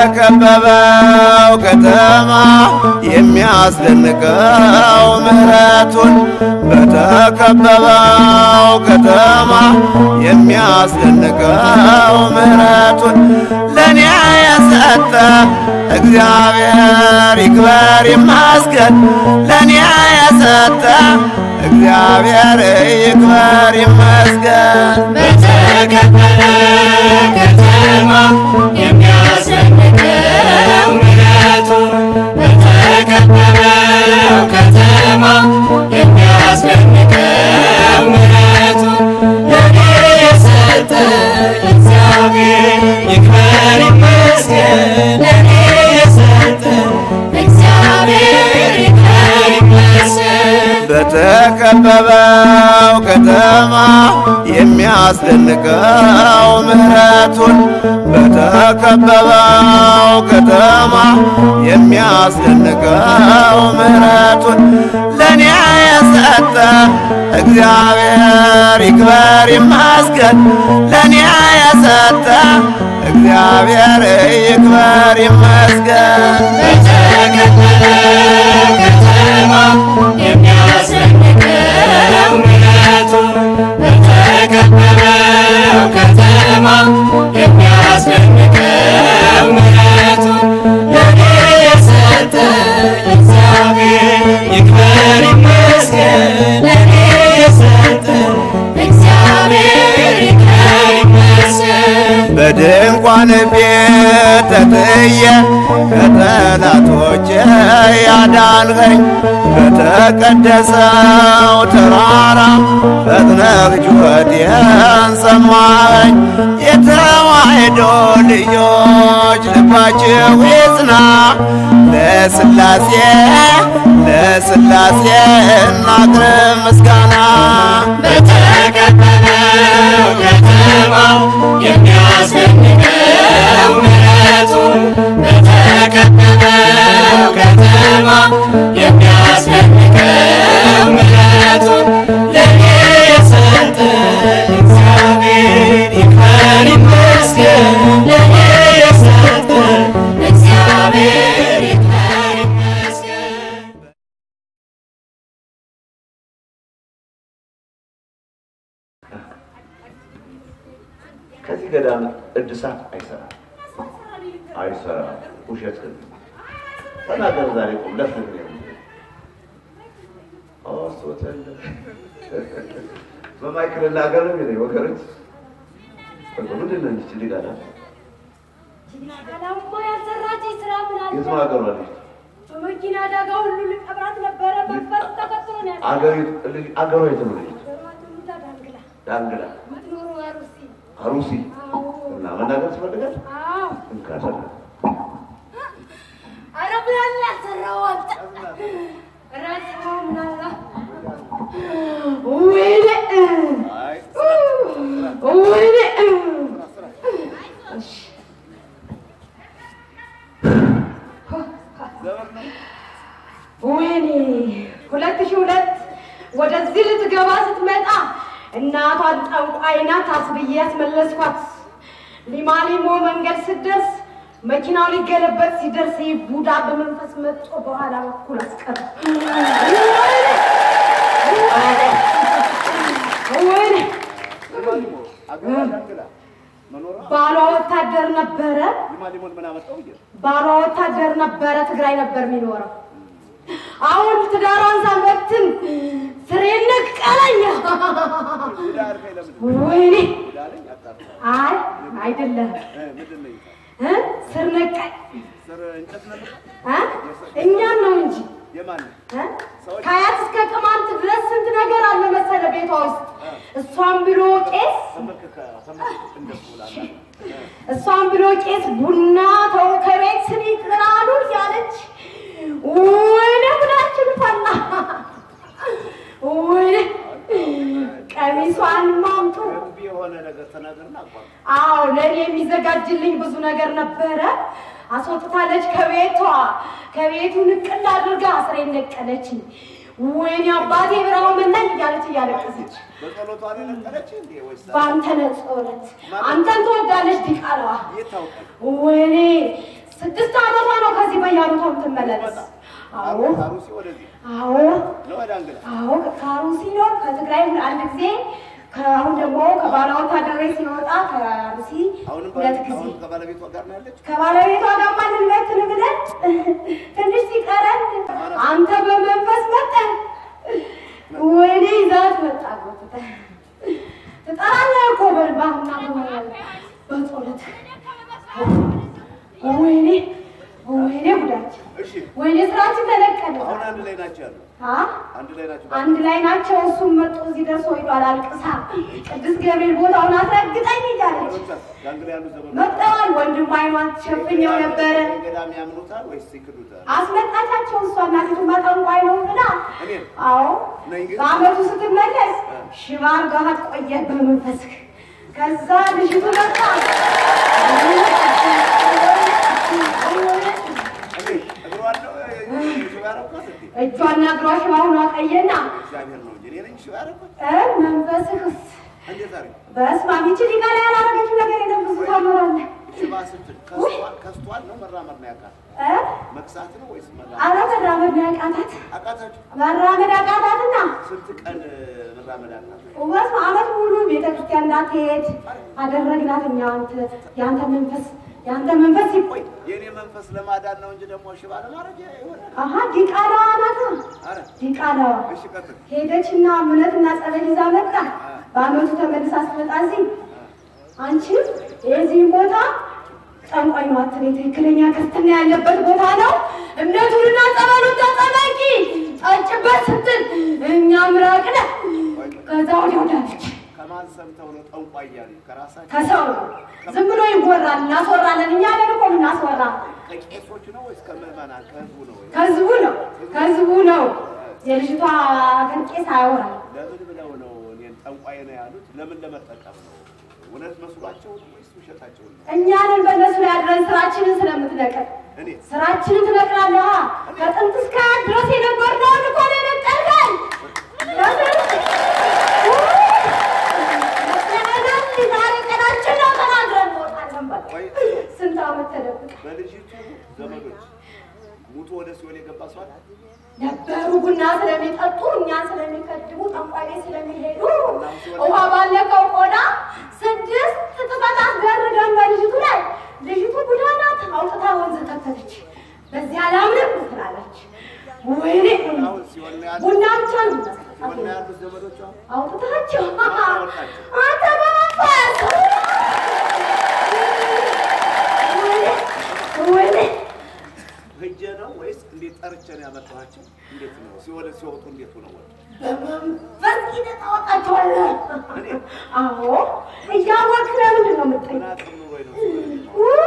በተከበበው ከተማ የሚያስደንቀው ምሕረቱን በተከበበው ከተማ የሚያስደንቀው ምሕረቱን ለእኔ የሰጠ እግዚአብሔር ይክበር ይመስገን። ለእኔ የሰጠ እግዚአብሔር ይክበር ይመስገን። በተከበረ ከተማ የሚያስደንቀው ምሕረቱ በተከበረው ከተማ የሚያስደንቀው ምሕረቱ ለእኔ የሰጠ እግዚአብሔር ይክበር ይመስገን። ለእኔ የሰጠ እግዚአብሔር ይክበር ይመስገን። በተከበበው ከተማ የሚያስደንቀው ምሕረቱን በተከበበው ከተማ የሚያስደንቀው ምሕረቱን ለእኔ የሰጠ እግዚአብሔር ይክበር ይመስገን። ለእኔ የሰጠ እግዚአብሔር ይክበር ይመስገን። በተከበረው ከተማ የሚያስደንቀው ምሕረቱ በተከበረው ከተማ የሚያስደንቀው ምሕረቱ ለእኔ የሰጠ እግዚአብሔር ይክበር ይመስገን። ለእኔ የሰጠ እግዚአብሔር ይክበር ይመስገን። በድንኳን ቤት ተጥዬ ከጠላቶቼ ያዳንኸኝ በተቀደሰው ተራራ ፈጥነህ ጩኸቴን ሰማኸኝ። የተዋሕዶ ልጆች ልባችሁ ይጽና ለሥላሴ ለሥላሴ እናቅርብ ምስጋና በተከበረው ከተማ የሚያስደንቀው ምሕረቱ በተከበረው ከተማ የሚያስደንቀው ምሕረቱ ለእኔ የሰጠ እግዚአብሔር ይክበር ይመስገን። ለእኔ የሰጠ እግዚአብሔር ይክበር ይመስገን። ከዚህ ገዳም እድሳት አይሰራም አይሰራም። ውሸት ግን ተናገር። ዛሬ ቁም ለፍን ሆስፒታል በማይክል እናገር ነው የሚለኝ ወገኖች። ምንድን ነው እንዲች ሊጋዳ አላማ ያልሰራች ስራ ምን አለ? የት ነው ሀገሯ ልጅ በመኪና አደጋ ሁሉ ልቀብራት ነበረ። መንፈስ ተከትሎ ነው ያለው። አገሪቱ ልጅ አገሯ የት ነው ልጅ በማትሙታ ዳንግላ ዳንግላ የምትኖረው አሩሲ። አሩሲ አዎ እና መናገር ትፈልጋል አዎ። እንካደለ ኧረ ምን አለ ያልሰራው አንተ? ኧረ ስራው ምን አለ? ወይኔ ወይኔ እሺ ወይኔ ሁለት ሺህ ሁለት ወደዚህ ልትገባ ስትመጣ እናቷን ጠንቋይ ናት አስብዬ ያስመለስኳት። ሊማሊሞ መንገድ ስትደርስ መኪናው ሊገለበጥ ሲደርስ ይህ ቡዳ በመንፈስ መጥቶ በኋላ በኩል አስቀረ። ወይኔ ባሏ ወታደር ነበረ። ባሏ ወታደር ነበረ። ትግራይ ነበር የሚኖረው። አሁን ትዳሯን ሳንበትን ስሬ ነቀለኝ። ወይኔ አይ አይደለም እ ስር ነቀል እ እኛን ነው እንጂ እ ከአያት እስከ ቅማንት ድረስ ስንት ነገር አለ መሰለ ቤቷ ውስጥ እሷን ብሎ ቄስ እሷን ብሎ ቄስ ቡና ተው ከቤት ስኒ ቅራሉ እያለች ወይኔ ጉዳችን ፈላ። ወይኔ ቀሚሷን ማምጡ የሆነ ነገር ተናገርና አቋም አዎ ለእኔ የሚዘጋጅልኝ ብዙ ነገር ነበረ። አስወጥታለች ከቤቷ ከቤቱ ንቅል አድርጋ አስሬን ነቀለችኝ። ወይኔ አባቴ ብራው መናኝ እያለች እያለቀሰች በጸሎቷ ላይ ነቀለች እንዴ ወይስ በአንተ ነጾረት አንተን ትወዳለች ዲቃላዋ የት ታውቃለህ? ወይኔ ስድስት ዓመቷ ነው ከዚህ በየዓመቷ የምትመላለስ። አዎ አሩሲ ወደዚህ አዎ ነው ወደ አንግላ አዎ ከአሩሲ ነው ከትግራይ አንድ ጊዜ ከአሁን ደግሞ ከባለ ወታደራዊ ሲወጣ ከአሩሲ አሁንም ሁለት ጊዜ አሁን ከባለቤቷ ጋር ነው ያለች። ከባለቤቷ ጋር ማንነት ንግደን ትንሽ ሲቀረን አንተ በመንፈስ መጠ ወይኔ ይዛት መጣ ትጠራለህ እኮ በልባህና በጸሎት ወይኔ ወይኔ ጉዳችን እሺ ወይኔ ስራችን ተለቀለ አሁን አንድ ላይ ናቸው ያሉ አ አንድ ላይ ናቸው። አንድ ላይ ናቸው። እሱም መጥቶ እዚህ ደርሶ ሄዷል። አልቅሳ ቅዱስ ገብርኤል ቦታውን አስረግጠኝ እያለች ጋንግላ ያሉ ዘመዶች መጥተዋል። ወንድም አይኗን ሸፍኘው ነበረ ገዳም ያምኑታል ወይስ ይክዱታል? አስመጣቻቸው። እሷ እናቲቱ ጠንቋይ ነው ብላ እኔን አዎ ነኝ ግን በአመቱ ስትመለስ ሽባ አድርጋት ቆየ በመንፈስክ ከዛ ልጅቱ መጣ እኔ እግሯን ነው ሽባ ያረኳት እንዴ? እጇና እግሯ ሽባ ሆኖ ቀየና እግዚአብሔር ነው እንጂ እኔ ነኝ ሽባ ያረኳት። እ መንፈስክስ እንዴት አድርጌ በስመ አብ ይቺ ሊቃ ላይ ያላረገችው ነገር የለም። ብዙ ታምራለህ ሽባ ስትል ከስቷል ከስቷል ነው መራመድ ነው ያቃት እ መክሳት ነው ወይስ መራመድ? አረ መራመድ ነው ያቃታት። አቃታችሁ? መራመድ አቃታትና ስንት ቀን መራመድ አቃታችሁ? በስመ አብ ዓመት ሙሉ ቤተ ክርስቲያን እንዳትሄድ አደረግናት። እኛ አንተ የአንተ መንፈስ የአንተ መንፈስ ይቆይ የእኔ መንፈስ ለማዳን ነው እንጂ ደግሞ ሽባ ለማድረግ ይሆናል። አሀ ዲቃላዋ ናታ አረ ዲቃላዋ እሺ ቀጥል። ሄደችና እምነትና ጸበል ይዛ መጣ። በአመቱ ተመልሳ ስትመጣ እዚህ አንቺም የዚህም ቦታ ጠንቋይ ነው አትበይ፣ ትክክለኛ ክርስትና ያለበት ቦታ ነው። እምነቱንና ጸበሉን ተጠመቂ ጠጭበት ስትል እኛ ምራቅነ ከዛ ወዲያ ወዳለች ከማን ሰምተው ነው ጠንቋይ ያሉ? ከራሳቸው ከሰው ነው ዝም ብሎ ይወራል። እናስወራለን እኛ ነን እኮ እናስወራ ከቄሶቹ ነው ወይስ ከምዕመናን ከህዝቡ ነው? ወይ? ከህዝቡ ነው ከህዝቡ ነው። የልጅቷ ግን ቄስ አያወራል። ለምን ብለው ነው እኔን ጠንቋይ ነው ያሉት? ለምን ለመጠቀም ነው? እውነት መስሏቸው ነው ወይስ ውሸታቸው ነው? እኛንን በእነሱ ላይ አድረን ስራችንን ስለምትነቅል እኔ ስራችንን ትነቅላለህ። ከጥንት እስከ አያት ድረስ የነበርነውን እኮ ነው የነቀልከን። ዛሬ ቀናችን ነው ተናግረን እንወጣለን። በቃ ወይ ስንት ዓመት ተደብቀ በልጅቱ ዘመዶች ሙቶ ወደ ሲኦል የገባ ሰው አለ? ነበሩ ቡና ስለሚጠጡ እኛን ስለሚከድቡ ጠንቋይ ቤት ስለሚሄዱ ውሃ ባለቀው ቆዳ ስድስት ጥፋት አስደርገን በልጅቱ ላይ ልጅቱ ቡዳ ናት አውጥታ ወንዝ ከተተች። በዚህ አላምንም ትላለች። ወይኔ አሁን ሲኦል ነው ያሉት? ቡና ብቻ ነው ሲኦል ነው ያሉት ዘመዶቿ? አውጥታቸው አወጣቸው? አንተ በመንፈስ ወይኔ ወይኔ ሂጄ ነው ወይስ እንዴት ጠርቼ ነው ያመጣኋቸው? እንዴት ነው ሲኦል ሲወጡ እንዴት ሆነው ወጡ? በመንፈስ ሂደህ ታወጣቸዋለህ። እኔ አዎ እያወቅህ ለምንድን ነው የምትጠይቅ? ምን አቅም ኑሮኝ ነው ሲኦል የገባሁት?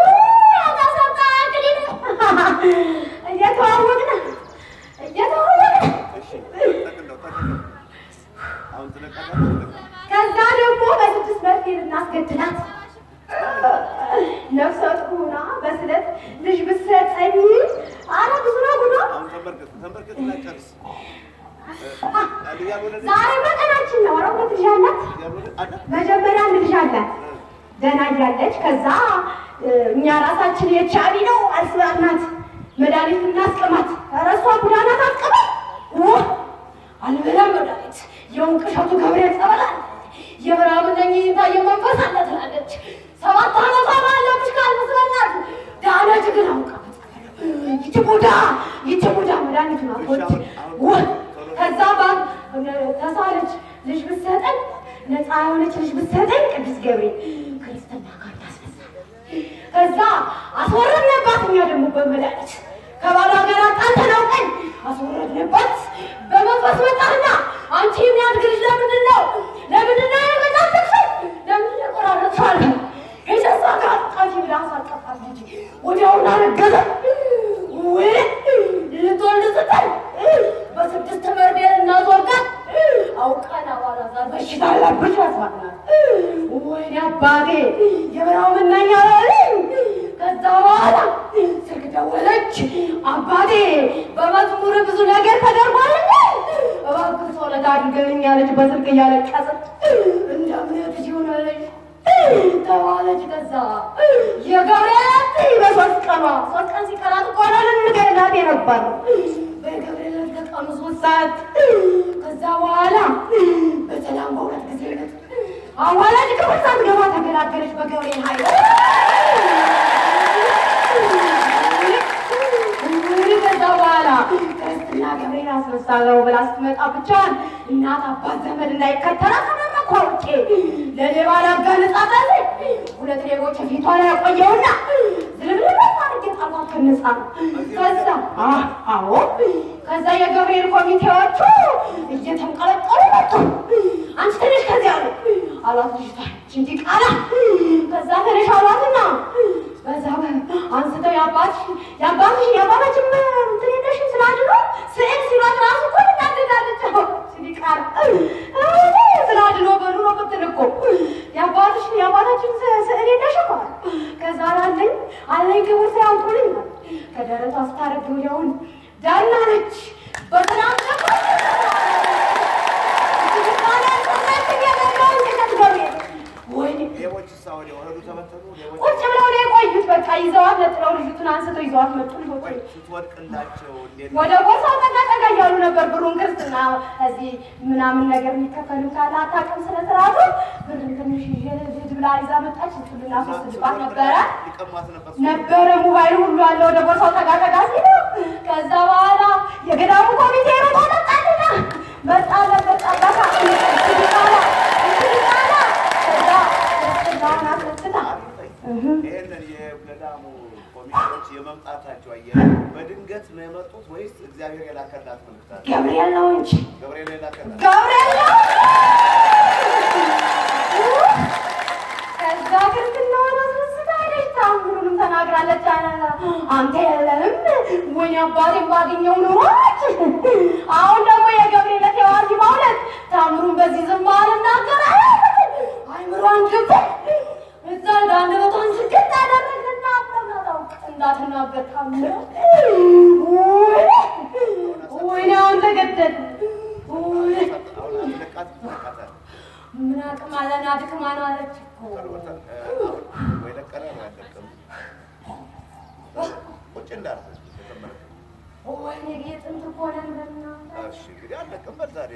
እየተዋወቅን እየተዋወቅን እሺ ጠቅለው ጠቅለው አሁን ትለቃላችሁ? ከዛ ደግሞ በስድስት መርፌ ልናስገድላት ነፍሰ ጡር ሆና በስለት ልጅ ብትሰጠኝ አረ ብዙ ነው ጉዷ። አሁን ተንበርክክ ተንበርክክ እና ጨርስ። ያልወለደች ዛሬ በቀናችን ነው። ኧረ ሁለት ልጅ አላት። ያልወለደ አለ መጀመሪያ አንድ ልጅ አላት ደህና እያለች ከዛ እ፣ እኛ ራሳችን የቻቢ ነው አስራናት መድኃኒት እናስቀማት። ኧረ እሷ ጉዳናት አትቀበል ው አልበላም መድኃኒት የውንቅሸቱ ገብርኤል ጸበላል የምዕራብ ነኝ ታየ መንፈስ አለ ትላለች። ሰባት ዓመቷ ባለብሽ ካልመስለናት ዳነች ግን አውቃ ይቺ ቡዳ ይቺ ቡዳ መድኃኒቱን አትወድ ው ከዛ ባል ተሳለች ልጅ ብትሰጠን ነፃ የሆነች ልጅ ብትሰጠን ቅዱስ ገብርኤል ክርስትና ጋር ታስነሳል። ከዛ አስወረድንባት። እኛ ደግሞ በመድኃኒት ከባሏ ጋር ጣልተን አውቀን አስወረድንባት። በመንፈስ መጣና አንቺ የሚያድግ ልጅ ለምንድን ነው ለምንድን ነው የመጣትሽን ለምንድን ነው የቆራረጥሽዋል? የሸሳ ጋር ቃፊ ብላ አሳቀፋት ልጅ ወዲያውኑ አረገዘ። ወይ ልትወልድ ስትል በስድስት መርቤል እናስወርዳት አውቀን አባላ ጋር በሽታ አለብሽ ያስባላል። ወይኔ አባቴ የበራው ምናኛ ከዛ በኋላ ስልክ ደወለች። አባቴ በመዝሙር ብዙ ነገር ተደርጓል። እባክህ ጸሎት አድርገልኝ አለች በስልክ እያለቀሰች። እንደ እምነትሽ ይሁንልሽ ተባለች። ከዛ የገብርኤል በሶስት ቀኗ ሶስት ቀን ሲቀራት እኮ ነው ልንገላት የነበር በገብርኤል ከቀኑ ሶስት ሰዓት ከዛ በኋላ በሰላም በሁለት ጊዜ ነት አዋላጅ ክፍል ሳትገባ ተገላገለች በገብርኤል ኃይል። እንግዲህ ከዛ በኋላ ክርስትና ገብርኤል አስነሳለሁ ብላ ስትመጣ ብቻዋን እናት አባት ዘመድ እንዳይከተላት ተመረኩ አውቄ ለሌባ ላጋልጣታለሁ። ሁለት ሌቦች ፊቷ ላይ ያቆየውና ዝልብልብ አድርጌ ጣልኳት ከነጻ ከዛ አ- አዎ ከዛ የገብርኤል ኮሚቴዎቹ እየተንቀለቀሉ መጡ። አንቺ ትንሽ ከዚያ አሉ አሏት ልጅቷ እንዲ ቃላ ከዛ ትንሽ አሏትና በዛ አንስተው የአባትሽ የአባትሽ የአባታችን እንትን የለሽም ስላድኖ ስዕል ሲሏት ራሱ እኮ እናደዳለች። እንዲ ቃላ ስላድኖ በሉ ነው ምትል እኮ የአባትሽ የአባታችን ስ- ስዕል የለሽም አሉ። ከዛ አላለኝ አለኝ ክብር ሲያውጡልኝ ከደረቷ ስታረግ ወዲያውን ዳና ነች በሰላም ወይኔ ሌቦች እሳ ወዲያ ወረዱ ተበተኑ። ሌቦች ቁጭ ብለው ነው የቆዩት። በቃ ይዘዋት ነጥለው ልጅቱን አንስተው ይዘዋት መጡ። ልጆቹ ወይ ስትወድቅላቸው እንዴት ወደ ቦርሳው ጠጋ ጠጋ እያሉ ነበር። ብሩን ክርስትና እዚህ ምናምን ነገር የሚከፈሉ ካለ አታውቅም ስለ ስርዓቱ ብርን ትንሽ ይዤ ልሂድ ብላ ይዛ መጣች። እሱን ልናስወስድባት ነበረ ሊቀሟት ነበር። ነበረ ሞባይል ሁሉ አለ። ወደ ቦርሳው ጠጋ ጠጋ ሲሉ ከዛ በኋላ የገዳሙ ኮሚቴ ሮጦ መጣልና መጣለ መጣበታ ትድቃላ ትድቃላ ከዛ ክርስትናውን አስነስታ ይህንን የገዳሙ ኮሚቴዎች የመምጣታቸው አየ በድንገት ነው የመጡት ወይስ እግዚአብሔር የላከላት መልእክት አለ? ገብርኤል ነው እንጂ ገብርኤል የላከላት ገብርኤል ነው። ከዛ ክርስትናውን አስነስታ ሄደች። ታምሩንም ተናግራለች። አንተ የለህም ወይኔ አባቴን ባገኘው ኑሮች አሁን ደግሞ የገብርኤል ዕለት የዋዚ በእውነት ታምሩን በዚህ ዝም አልናገር አይምሯን ግብ እዛ እንዳንደበቷን ስግጥ አደረግና አጠናታው እንዳትናገር ታምሩ ወይኔ አሁን ተገደል አሁን አስለቃት ተለቃታል። ምን አቅም አለን አድክማ ነው አለች እኮ ወይ ለቀረ ነው ያለቀም ቁጭ እንዳልኩ ተመለከተ። ወይኔ የጥንት እኮ ነን በእናትህ እሺ እንግዲህ አለቀም በል ዛሬ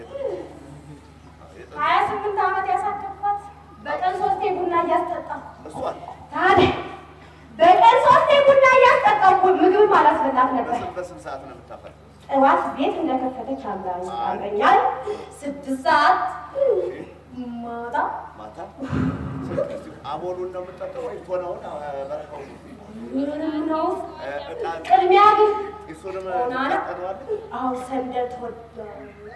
ሀያ ስምንት ዓመት ያሳደግኳት በቀን ሶስቴ ቡና እያስጠጣሁ እሱ አለ ታዲያ በቀን ሶስቴ ቡና እያስጠጣሁ ምግብም አላስበላት ነበር። በስንት በስንት ሰዓት ነው የምታፈል? ጠዋት ቤት እንደከፈተች አምራኛል። ስድስት ሰዓት ማታ ማታ ስንት አቦሉን ነው የምጠጣው ወይ ቶናውን በረካው ምንም ነው። እጣን ቅድሚያ ግን እሱንም ሆና ነው። ታጠነዋለህ? አዎ ሰንደል ትወዳለህ?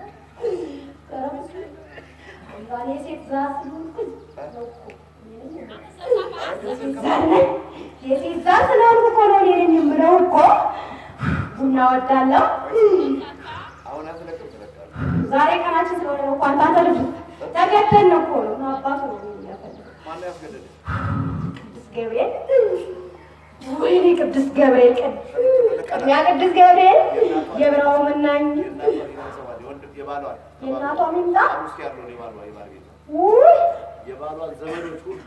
እንኳን የሴት ዛር ስለሆንኩኝ ነው እኮ። የሴት ዛር ነኝ። የሴት ዛር ስለሆንኩ እኮ ነው እኔ የምለው እኮ ቡና ወዳለሁ። አሁን አትለቅም ትለቃለህ። ዛሬ ቀናችን ስለሆነ ነው እኮ አንተ አንተ ልጅ ተገደን ነው እኮ ነው እና አባቱ ነው የሚያፈልገው ማነው ያስገደደህ? ቅዱስ ገብርኤል ወይኔ ቅዱስ ገብርኤል ቅድሚያ ቅዱስ ገብርኤል የብራው መናኝ የእናቷ የቤተሰቧን የወንድ የባሏን የእናቷ ሚምጣ ውስጥ ያለውን የባሏ የባል ቤት ውይ የባሏን ዘመዶች ሁሉ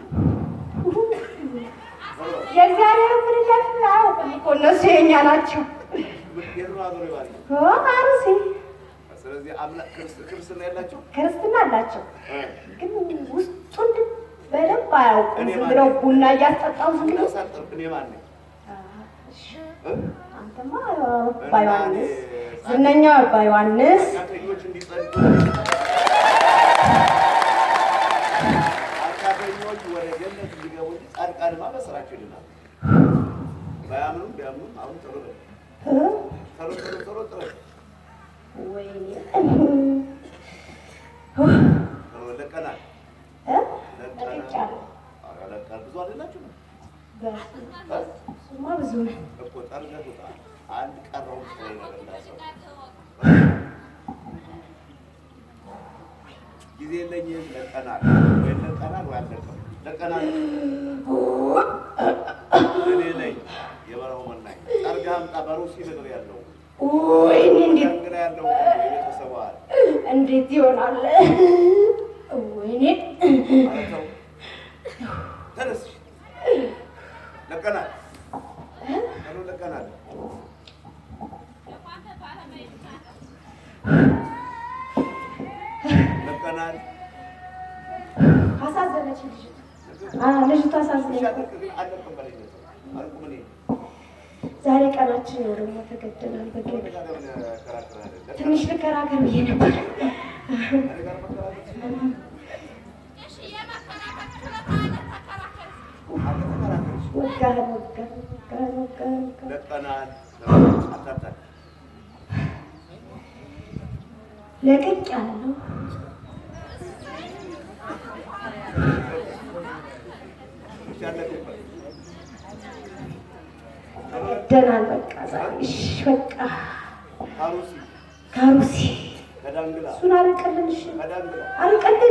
የእግዚአብሔር ፍርጃት አያውቅም እኮ እነሱ የኛ ናቸው። የኑሮ አዞር የባል ቤት ኦ አሩሲ ስለዚህ አምላክ ክርስ- ክርስትና የላቸው ክርስትና አላቸው፣ ግን ውስጡን ግን በደንብ አያውቁም። ዝም ብለው ቡና እያስጠጣው ዝም ብለው ሳጠር እኔ ማን ነኝ? እ? አንተማ አባ ዮሐንስ ዝነኛው አባ ዮሐንስ ኃጢአተኞች እንዲጸድቁ ኃጢአተኞች ወደ ገነት እንዲገቡ እንጂ ጻድቃንማ በስራቸው ይድናሉ። ባያምኑም ቢያምኑም አሁን ቶሎ በል እ? ቶሎ ቶሎ ቶሎ ጥረት ወይኔ ቶሎ ለቀናል እ? ለቀናል ለቅቄያለሁ። ኧረ ለቀናል ብዙ አይደላችሁ ነው በሱማ ብዙ ነው። እኮ ጠርገት ውጣ አንድ ቀረው ስለ ነገር እንዳሰው ጊዜ የለኝም ለቀናል ወይ ለቀናል ወይ አለቀም ለቀናል እኔ ነኝ የበረሃው መናኝ ጠርጋ አምጣ በሩሲ ምድር ያለው ወይኔ እንዴት እንግዳ ያለው የቤተሰቡ አለ እንዴት ይሆናል? ወይኔ ማለት ነው ለቀናል። አሳዘነች ልጅቱ። አዎ ልጅቱ አሳዘነች። አለቅም በለኝ አልቁም እኔ ዛሬ ቀናችን ነው ደግሞ ተገደናል። በገቢ ከዛ ለምን እከራከራለሁ? ትንሽ ልከራከር ብዬ ነበር። ከእኔ ጋር መከራከር አልተከራከርሽ። ወጋህን ወጋህን ወጋህን ወጋህን ወጋህን። ለቀናል አታታል ለቅቅ ያለው ብቻ አለቅበት ደናል። በቃ ዛሬ እሺ በቃ ካሩሲ ካሩሲ ከዳንግላ እሱን አርቅልን። እሺ ከዳንግላ አርቅልን።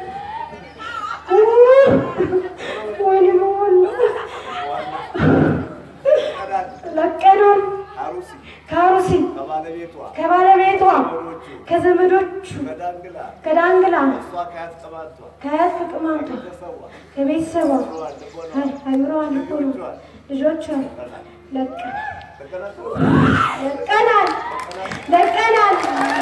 ወይኔ በሞላ ከዳን ለቀናል። ካሩሲ ካሩሲ ከባለቤቷ ከባለቤቷ ወሮቹ ከዘመዶቹ ከዳንግላ ከዳንግላ እሷ ከያት ቅማቷ ከአያት ከቅማቷ ተሰዋ ከቤተሰቧ ሯል ልቦና አይምሮዋን ልቦና ልጆቿን ለቀን ለቀናል ለቀናል።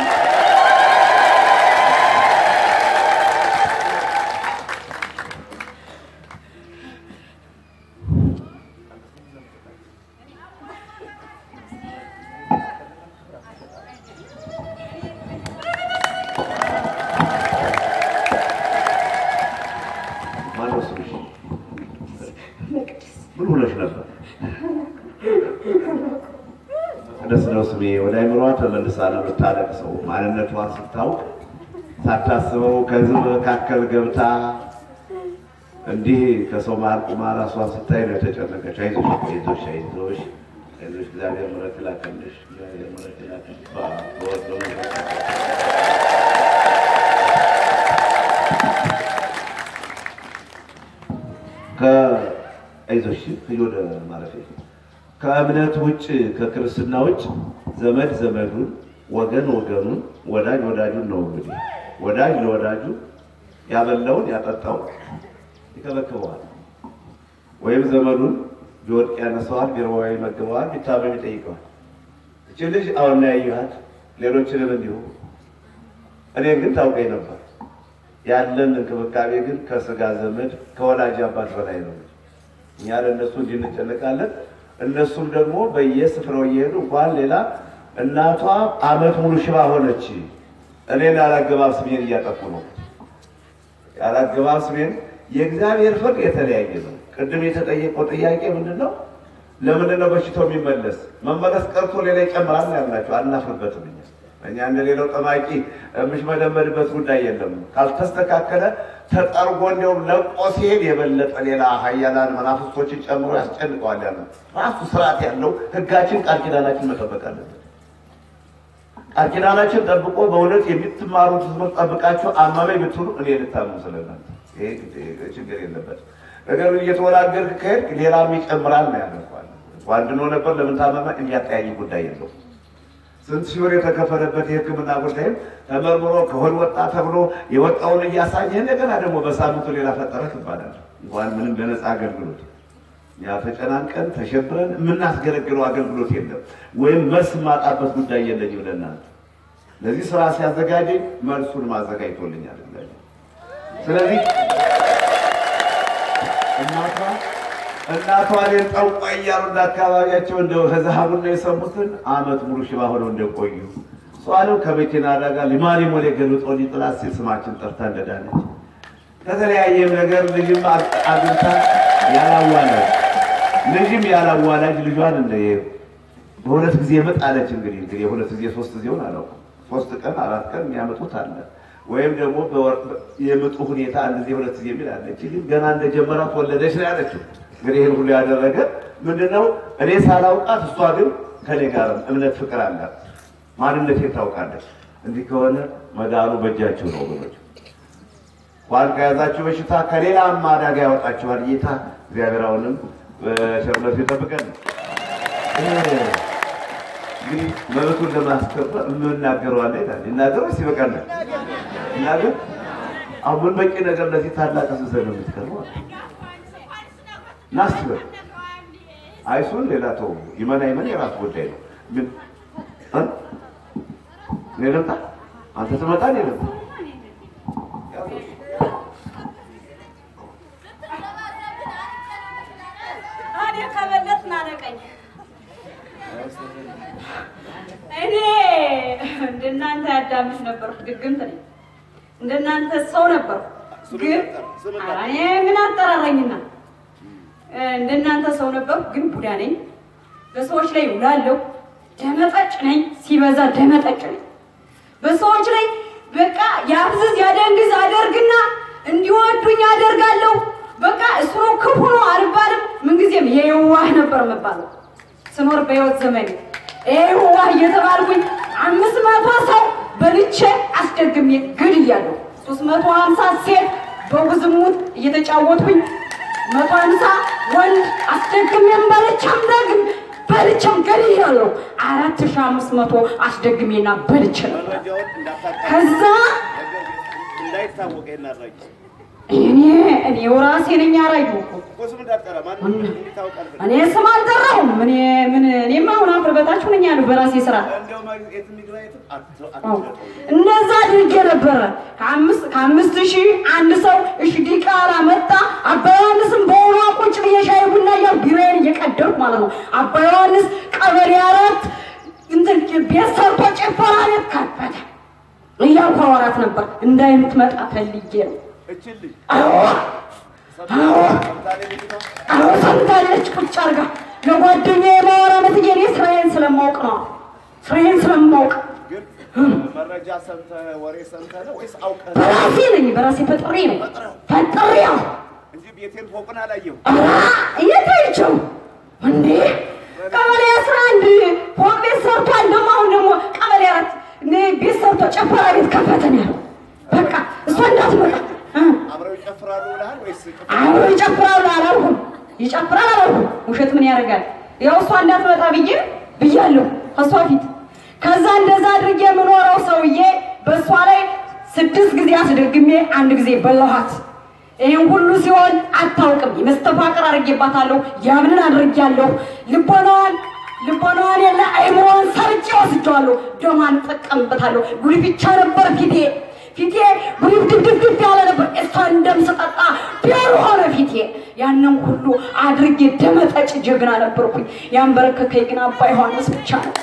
ማነው ስምሽ? መቅደስ ምን ሆነሽ ነበር? ደስ ነው ስሜ። ወደ አይምሯ ተመልሳ ነው የምታለቅሰው። ማንነቷን ስታውቅ ሳታስበው ከህዝብ መካከል ገብታ እንዲህ ከሰው መሀል ቁማ ራሷን ስታይ ነው የተጨነቀች። አይዞሽ አይዞሽ አይዞሽ አይዞሽ፣ እግዚአብሔር ምሕረት ይላክልሽ፣ እግዚአብሔር ምሕረት ይላክልሽ። በወድ በመንፈስ ከአይዞሽ ሂጂ ወደ ማረፊያ ከእምነት ውጭ ከክርስትና ውጭ ዘመድ ዘመዱን ወገን ወገኑን ወዳጅ ወዳጁን ነው እንግዲህ ወዳጅ ለወዳጁ ያበላውን ያጠጣውን ይከበክበዋል ወይም ዘመዱን ቢወድቅ ያነሳዋል ቢርባው ይመግበዋል ቢታመም ይጠይቀዋል እቺ ልጅ አሁን ነው ያየኋት ሌሎችንም እንዲሁ እኔን ግን ታውቀኝ ነበር ያለን እንክብካቤ ግን ከስጋ ዘመድ ከወላጅ አባት በላይ ነው እኛ ለእነሱ እንዲህ እንጨነቃለን እነሱም ደግሞ በየስፍራው እየሄዱ እንኳን ሌላ እናቷ አመት ሙሉ ሽባ ሆነች እኔን ያላገባብ ስሜን እያጠፉ ነው ያላገባብ ስሜን የእግዚአብሔር ፍርድ የተለያየ ነው ቅድም የተጠየቀው ጥያቄ ምንድን ነው ለምንድን ነው በሽታው የሚመለስ መመለስ ቀርቶ ሌላ ይጨምራል ነው ያልናቸው አናፍርበትም እኛ እኛ እንደ ሌላው ጠማቂ የምሽመደመድበት ጉዳይ የለም ካልተስተካከለ ተጠርጎ እንዲያውም ለቆ ሲሄድ የበለጠ ሌላ ሀያላን መናፍስቶችን ጨምሮ ያስጨንቀዋል ያለ ራሱ ስርዓት ያለው ህጋችን ቃል ኪዳናችን መጠበቅ አለበት ቃል ኪዳናችን ጠብቆ በእውነት የምትማሩት ትምህርት ጠብቃችሁ አማመኝ ብትሉ እኔ ልታምኑ ስለናንተ ይሄ ችግር የለበት ነገር ግን እየተወላገርክ ከሄድክ ሌላም ይጨምራል ነው ያለኳል ዋንድኖ ነበር ለምን ታመመ እንዲያጠያይ ጉዳይ የለው ስንት ሺህ ብር የተከፈለበት የህክምና ጉዳይም ተመርምሮ ከሆድ ወጣ ተብሎ የወጣውን እያሳየ እንደገና ደግሞ በሳምንቱ ሌላ ፈጠረ ትባላል እንኳን ምንም ለነፃ አገልግሎት ያ ተጨናንቀን ተሸብረን የምናስገለግለው አገልግሎት የለም ወይም መልስ የማጣበት ጉዳይ የለኝ ብለናል ለዚህ ስራ ሲያዘጋጀኝ መልሱን ማዘጋጅቶልኛል እግዚአብሔር ስለዚህ እናቷ እናቷ እኔን ጠንቋ እያሉ እንደ አካባቢያቸው እንደ ከዛሃቡና የሰሙትን አመት ሙሉ ሽባ ሆነው እንደቆዩ እሷንም ከመኪና አደጋ ሊማሊሞ ላይ ገልጦ ሊጥላት ሲል ስማችን ጠርታ እንደዳነች ከተለያየም ነገር ልጅም አግብታ ያላዋላጅ ልጅም ያላዋላጅ ልጇን እንደ በሁለት ጊዜ ምጥ አለች። እንግዲህ እንግዲህ የሁለት ጊዜ ሶስት ጊዜውን አላውቅም። ሶስት ቀን አራት ቀን የሚያመጡት አለ ወይም ደግሞ የምጡ ሁኔታ አንድ ጊዜ ሁለት ጊዜ የሚል አለች። ግን ገና እንደጀመራት ወለደች ነው ያለችው። እንግዲህ ይህን ሁሉ ያደረገ ምንድነው? እኔ ሳላውቃት እሷ ግን ከኔ ጋር እምነት ፍቅር አላት። ማንነቴን ታውቃለች። እንዲህ ከሆነ መዳኑ በእጃችሁ ነው ወገኖች። እንኳን ከያዛችሁ በሽታ ከሌላም አደጋ ያወጣችኋል ጌታ እግዚአብሔር አሁንም በቸርነቱ ይጠብቀን። እንግዲህ መብቱን ለማስከበር የምናገረው አለ ይላል። ይናገር ወይስ ይበቃናል? ይናገር። አሁን ምን በቂ ነገር ለዚህ ታላቅ ህዝብ ነው የምትቀርበው? ናስቲ በል አይሱን ሌላ ተው። ይመና ይመን የራሱ ጉዳይ ነው። ምን እኔ ልምጣ? አንተ ትመጣ እኔ ልምጣ? እንደናንተ ሰው ነበር፣ ስም ግን ጠራ፣ ስም ጠራ። ኧረ እኔ ምን አጠራራኝና እ፣ እንደናንተ ሰው ነበር፣ ግን ቡዳ ነኝ። በሰዎች ላይ ውላለሁ። ደመጠጭ ነኝ፣ ሲበዛ ደመጠጭ ነኝ። በሰዎች ላይ በቃ ያፍዝዝ ያደንግዝ አደርግና እንዲወዱኝ አደርጋለሁ። በቃ እሱ ነው ክፉ ነው አልባልም። ምንጊዜም የዋህ ነበር የምባለው ስኖር በህይወት ዘመኔ የዋህ እየተባልኩኝ አምስት መቶ ሰው በልቼ አስደግሜ ግድያለሁ። ሶስት መቶ ሀምሳ ሴት በጉዝሙት እየተጫወትኩኝ መቶ ሀምሳ ወንድ አስደግሜም በልቼም ደግም በልቼም ገድያለሁ። አራት ሺህ አምስት መቶ አስደግሜና በልቼ ነበር። መረጃውን እንዳታጣ ከዛ እንዳይታወቅ ይናረጅ እኔ እኔው ራሴ ነኝ አራዩ እኮ እኮ ስም እንዳትጠራ ማንም እንዲታወቅ አልፈልግም። እኔ ስም አልጠራሁም። እኔ ምን እኔማ አሁን አፍር በታች ሆነኝ ያለሁ በራሴ ስራ እንደው ማግኘት የትም ይግባ የትም አት- አዎ። አትሸጠው። እንደዛ አድርጌ ነበረ። ከአምስት ከአምስት ሺህ አንድ ሰው እሺ ዲቃላ መጣ። አባ ዮሐንስም በሆኗ ቁጭ ብዬ ሻይ ቡና እያልኩ ቢራዬን እየቀደርኩ ማለት ነው። አባ ዮሐንስ ቀበሌ አራት እንትን ቤት ሰርቶ ጭፈራ ቤት ከፈተ እያልኩ አወራት ነበር። እንዳይምትመጣ ፈልጌ ነው። እችል ልጅ አዎ አዎ ሰምታሌ ልጅቷ አዎ ሰምታለች። ቁጭ አርጋ ለጓደኛዬ የማወራ መስዬ እኔ ስራዬን ስለማውቅ ነው። ስራዬን ስለማውቅ ግን መረጃ ሰምተህ ወሬ ሰምተህ ነው ወይስ አውቀህ ነው? በራሴ ነኝ። በራሴ ፈጥሬ ነው ፈጥሬው እንጂ ቤቴን ፎቅን አላየሁም። ኧረ እየታይቸው እንዴ ቀበሌ አስራ አንድ ፎቅ ቤት ሰርቷል። ደግሞ አሁን ደግሞ ቀበሌ አራት እኔ ቤት ሰርቶ ጨፈራ ቤት ከፈተን ያለው በቃ እሷ እንዳትመጣ እ አብረው ይጨፍራሉ ብለሃል ወይስ ጭፈራ? አሁን ይጨፍራሉ አላልኩም። ይጨፍራል አላልኩም። ውሸት ምን ያደርጋል? ያው እሷ እንዳትመጣ ብዬ ብያለሁ ከእሷ ፊት። ከዛ እንደዛ አድርጌ የምኖረው ሰውዬ በእሷ ላይ ስድስት ጊዜ አስደግሜ አንድ ጊዜ በላኋት። ይህን ሁሉ ሲሆን አታውቅም። መስተፋቅር አድርጌባታለሁ። ያምንን አድርጌያለሁ። ልቦናዋን ልቦናዋን የለ አይምሮዋን ሰርጬ ወስጄዋለሁ። ደሟን እጠቀምበታለሁ። ጉልብቻ ነበር ፊቴ ፊቴ ጉሪብ ድብድብ ያለ ነበር። እሷን ደም ስጠጣ ቢያሩ ሆነ ፊቴ። ያንን ሁሉ አድርጌ ደመጠጭ ጀግና ነበርኩኝ። ያንበረከከኝ ግን አባ ዮሐንስ ብቻ ነው።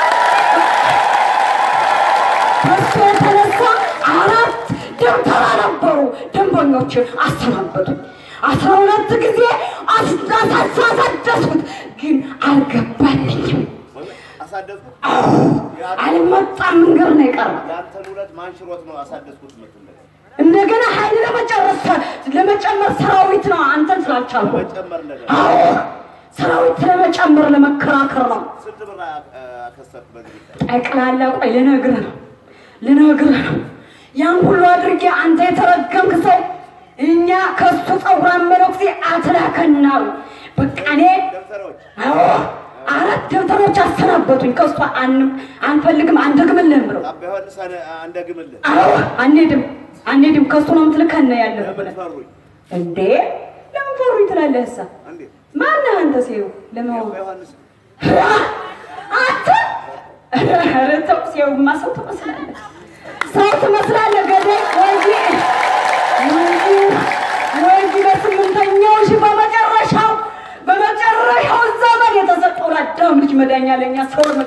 በሱ የተነሳ አራት ደብተራ ነበሩ ደንበኞች አሰናበቱኝ። አስራ ሁለት ጊዜ አሳደስኩት፣ ግን አልገባልኝም። አሳደስኩት። አልመጣም። መንገድ ነው የቀረው። ያንተን ውለት ማን ሽሮት ነው አሳደስኩት የምትለው? እንደገና ኃይል ለመጨረስ ለመጨመር ሰራዊት ነው አንተን ስላልቻልኩ። መጨመር ነገር አዎ ሰራዊት ለመጨመር ለመከራከር ነው። ስንት ብር አ- አከሰርክ በዚህ ጉዳይ? ጠቅላላ ቆይ ልነግርህ ነው ልነግርህ ነው። ያን ሁሉ አድርጌ አንተ የተረገምክ ሰው እኛ ከሱ ፀጉራን መነኩሴ አትላከናሉ። በቃ እኔ ደብተሮች አዎ አራት ደብተሮች አሰናበቱኝ። ከሱ አን- አንፈልግም አንደግምልህም ብለው አባ ዮሐንስ አነ- አንደግምልህ አዎ አንሄድም አንሄድም ከሱ ነው የምትልከን ያለህ ለምን ብለህ ፈሩኝ? እንዴ ለምን ፈሩኝ ትላለህ? እሳ እንዴት ማነህ አንተ? ሲው ለማወቅ አባ ዮሐንስ አንተ ኧረ ተው፣ ሲያዩማ ሰው ትመስላለህ፣ ሰው ትመስላለህ። ገዳይ ወይዬ ወይዬ ወይዬ በስምንተኛው ሺህ በመጨረሻው በመጨረሻው ዘመን የተሰጠው ለአዳም ልጅ መዳኛ ለእኛ ሰው ነው።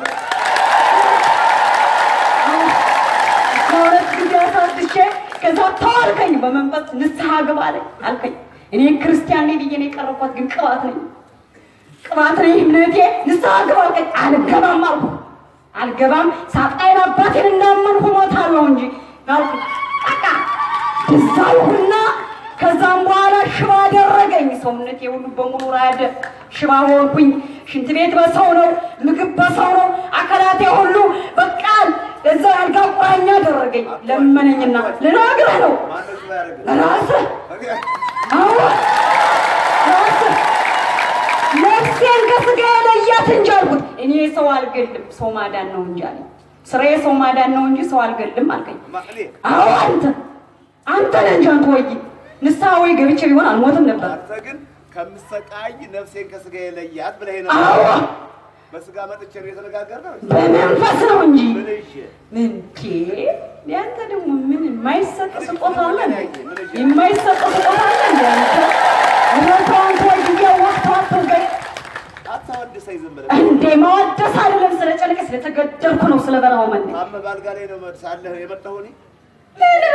ከሁለት ጊዜ አሳድሼ ከዛ ተዋልከኝ፣ በመንፈስ ንስሐ ግባ አለኝ አልከኝ። እኔ ክርስቲያን ነኝ ብዬ ነው የቀረብኳት፣ ግን ቅባት ነኝ ቅባት ነኝ እምነቴ ንስሐ ግባ አልከኝ። አልገባም አልኩ። አልገባም ሳጣይን አባቴን እንዳመንኩ ሞታለሁ እንጂ አልኩ። በቃ እዛ ይሁንና ከዛም በኋላ ሽባ አደረገኝ። ሰውነቴ ሁሉ በሙሉ ራደ፣ ሽባ ሆንኩኝ። ሽንት ቤት በሰው ነው፣ ምግብ በሰው ነው። አካላቴ ሁሉ በቃ እዛ አልጋ ቁራኛ አደረገኝ። ለመነኝና ልነግርህ ነው ማነው ሽባ ያደረግህ? ራስህ አዎ ራስህ ነፍሴን ከስጋ ለያት እንጂ አልኩት። እኔ ሰው አልገልም፣ ሰው ማዳን ነው እንጂ አለኝ። ስራዬ ሰው ማዳን ነው እንጂ ሰው አልገልም አልከኝ። ማ- እኔ አዎ አንተ አንተ ነህ እንጂ አንተ ወይ ንስሐ ወይ ገብቼ ቢሆን አልሞትም ነበር። አንተ ግን ከምሰቃይ ነፍሴን ከስጋ የለያት ብለህ ነው። አዎ በስጋ መጥቼ ነው የተነጋገርነው። በመንፈስ ነው እንጂ ምን እሺ ምንቴ ያንተ ደግሞ ምን የማይሰጥ ስጦታ አለ እንዴ? ምን እሺ? የማይሰጥ ስጦታ አለ እንዴ? አንተ እውነቷን ተወይ ወቅት አትወገድ አታወድሰኝ ዝም ብለህ እንዴ ማወደስ አይደለም። ስለ ጨነቀ ስለተገደልኩ ነው። ስለ በረሃው መነ ታመህ በአልጋ ላይ ነው ሳለህ የመጣሁ እኔ። ምን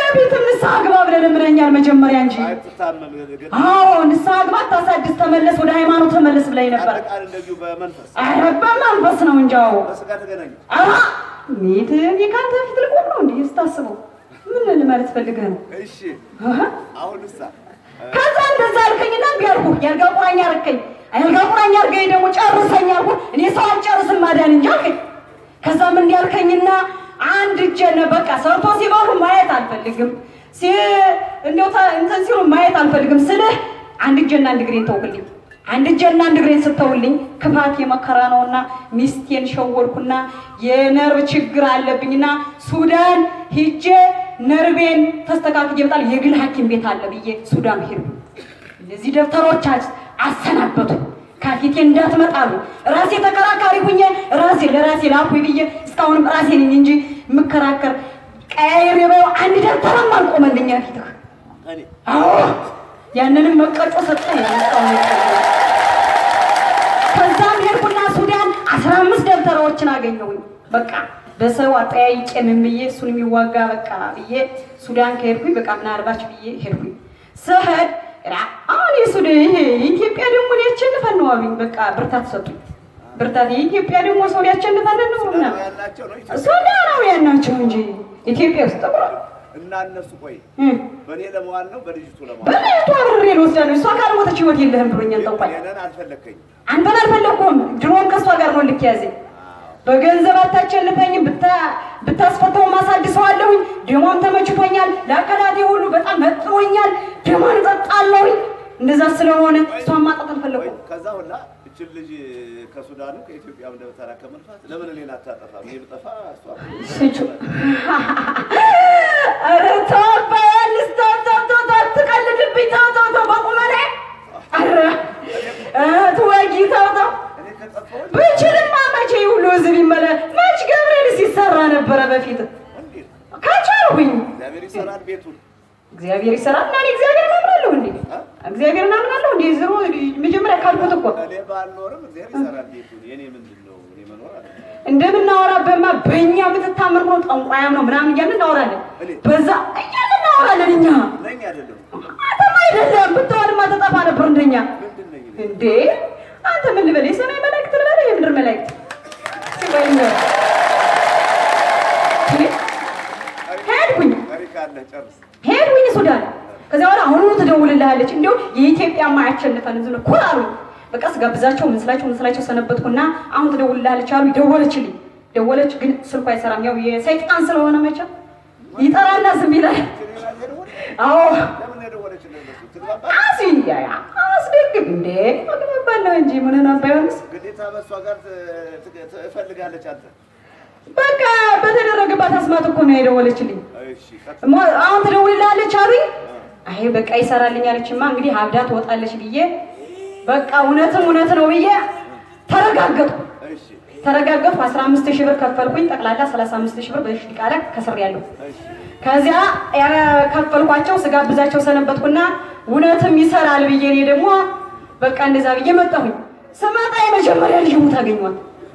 በፊትም ንስሐ ግባ ብለህ ለምነኛል መጀመሪያ እንጂ። አትታመም ግን አዎ ንስሐ ግባ፣ ታሳድስ፣ ተመለስ፣ ወደ ሃይማኖት ተመለስ ብለኝ ነበር። አንድ ቃል እንደዚሁ በመንፈስ ኧረ በመንፈስ ነው እንጂ አዎ በስጋ ተገናኙ። አሀ ኔት እኔ ከአንተ ፊት ልቆም ነው እንዲህ ስታስበው ምን ልማለት ፈልገህ ነው? እሺ አሀ አሁን እሳ ከዛ እንደዛ አልከኝና እምቢ አልኩህ። የአልጋ ቁራኛ አልከኝ። የአልጋ ቁራኛ አልከኝ ደግሞ ጨርሰኝ አልኩህ። እኔ ሰው አልጨርስም ማዳን እንጂ አልከኝ። ከዛም እንዲህ አልከኝና አንድ እጄን በቃ ሰርቶ ሲበሉ ማየት አልፈልግም ሲ እንደው ታ- እንትን ሲሉ ማየት አልፈልግም ስልህ አንድ እጄና አንድ እግሬን ተውልኝ። አንድ እጄና አንድ እግሬን ስተውልኝ ክፋት የመከራ ነውና ሚስቴን ሸወልኩና የነርቭ ችግር አለብኝና ሱዳን ሂጄ ነርቤን ተስተካክዬ በጣል የግል ሐኪም ቤት አለ ብዬ ሱዳን ሄዱ። እነዚህ ደብተሮች አስ- አሰናበቱ። ከፊቴ እንዳትመጣሉ ራሴ ተከራካሪ ሁኜ ራሴ ለራሴ ላኩኝ ብዬ እስካሁንም ራሴ ነኝ እንጂ የምከራከር ቀያይሬ በው አንድ ደብተርም አልቆመልኛ ፊትህ። እኔ አዎ ያንንም መቀጮ ሰጠኝ። እስካሁን የቆየው። ከዛም ሄድኩና ሱዳን አስራ አምስት ደብተራዎችን አገኘሁኝ። በቃ በሰው አጠያይቄ ምን ብዬ እሱን የሚዋጋ በቃ ብዬ ሱዳን ከሄድኩኝ በቃ ምናልባች ብዬ ሄድኩኝ። ስሄድ ራ አሁን የሱዳን ይሄ የኢትዮጵያ ደግሞ ሊያቸንፈን ነው አሉኝ። በቃ ብርታት ሰጡኝ። ብርታት የኢትዮጵያ ደግሞ ሰው ሊያቸንፈን ነው ምናምን ያላቸው ነው ኢትዮጵያ ሱዳናውያን ናቸው እንጂ ኢትዮጵያ ውስጥ ጥቁር እና እነሱ ቆይ እም፣ በእኔ ለመዋል ነው በልጅቱ ለመዋል በላይቱ አብሬ ልወስዳለሁ። እሷ ካልሞተች ህይወት የለህም ብሎኛል ጠንቋይ። እኔን አልፈለግከኝም አንተን አልፈለግኩም። ድሮም ከእሷ ጋር ነው ልክ ያዘኝ። በገንዘብ አታቸልፈኝም። ብታ- ብታስፈተው ማሳድሰዋለሁኝ። ደሟም ተመችቶኛል። ለአካላቴ ሁሉ በጣም መጥሮኛል። ደሟን እጠጣለሁኝ። እንደዛ ስለሆነ እሷን ማጣት ወይ አልፈለግኩም። ከዛ ሁላ እችን ልጅ ከሱዳኑ ከኢትዮጵያ እንደበተራ ከመልፋት ለምን እኔን አታጠፋም? እኔ ብጠፋ እሷ ስጩ ኧረ ተው አባያልስ፣ ተው ተው ተው ተው፣ አትቀልድብኝ። ተው ተው ተው፣ በቁመኔ ኧረ እ ትወጊ ተው ተው እኔ ከጠፋሁ ብችልማ መቼ ሁሉ ህዝብ ይመለ መች ገብርኤል ሲሰራ ነበረ በፊት እንዴት ከቻልሁኝ እግዚአብሔር ይሰራል ቤቱን እግዚአብሔር ይሰራል እና እኔ እግዚአብሔር እናምናለሁ እንዴ እግዚአብሔር እናምናለሁ እንዴ ዝሮ መጀመሪያ ካልኩት እኮ እኔ ባልኖርም እግዚአብሔር ይሰራል ቤቱን የኔ ምንድን ነው እኔ መኖር አለ እንደምናወራበማ በእኛ የምትታመን ነው ጠንቋያም ነው ምናምን እያልን እናወራለን በዛ እያልን እናወራለን እኛ ነኝ አይደለም አንተማ አይደለም ብትሆንማ ተጠፋ ነበር እንደኛ ምንድን ነኝ እኔ? እንዴ አንተ ምን ልበል የሰማይ መላእክት ልበል የምድር መላእክት ሲበኝ ሄድኩኝ ታሪክ አለ ጨርስ ሄድኩኝ ሱዳን ከዚያ በኋላ አሁኑ ትደውልልሃለች እንዲሁ የኢትዮጵያ ማያቸንፈን ዝም ብሎ ኩር አሉኝ በቃ ስጋብዛቸው ምን ስላቸው ምን ስላቸው ሰነበትኩና አሁን ትደውልልሃለች አሉ ደወለችልኝ ደወለች ግን ስልኩ አይሰራም ያው የሰይጣን ስለሆነ መቼም ይጠራና ዝም ይላል እኔ ራሴ ደወል አዎ ለምን የደወለች እንደነሱ ትግባባ አስያ አስደግም እንዴ አግባባለሁ እንጂ ምንን አባዮንስ ግዴታ በእሷ ጋር ት- ት- ትፈልጋለች አንተ በቃ በተደረገባት አስማት እኮ ነው የደወለችልኝ እሺ ቀጥ ሞ- አሁን ትደውልልሃለች አሉኝ አይ በቃ ይሰራልኝ አለችማ እንግዲህ አብዳ ትወጣለች ብዬ በቃ እውነትም እውነት ነው ብዬ ተረጋገጥኩ እሺ ተረጋገጥኩ አስራ አምስት ሺህ ብር ከፈልኩኝ ጠቅላላ ሰላሳ አምስት ሺህ ብር በሺ ቃለ ከስሬያለሁ እሺ ከዚያ የከፈልኳቸው ስጋብዛቸው ሰነበትኩና እውነትም ይሰራል ብዬ እኔ ደግሞ በቃ እንደዛ ብዬ መጣሁኝ። ስመጣ የመጀመሪያ ልጅ ሙት አገኘኋት።